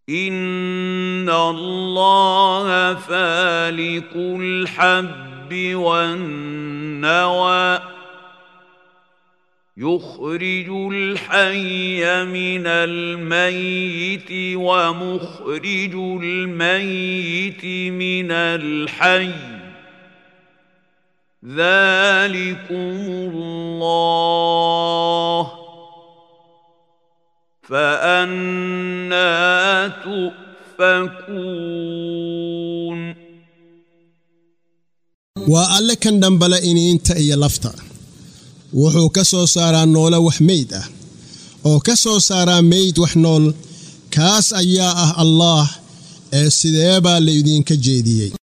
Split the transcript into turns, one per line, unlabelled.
ان الله فالق الحب والنوى يخرج الحي من الميت ومخرج الميت من الحي ذلكم الله فأنا تؤفكون
waa alle kan dhambala iniinta iyo lafta wuxuu ka soo saaraa noole wax meyd ah oo ka soo saaraa meyd wax nool kaas ayaa ah allaah ee sidee baa laydinka jeediyey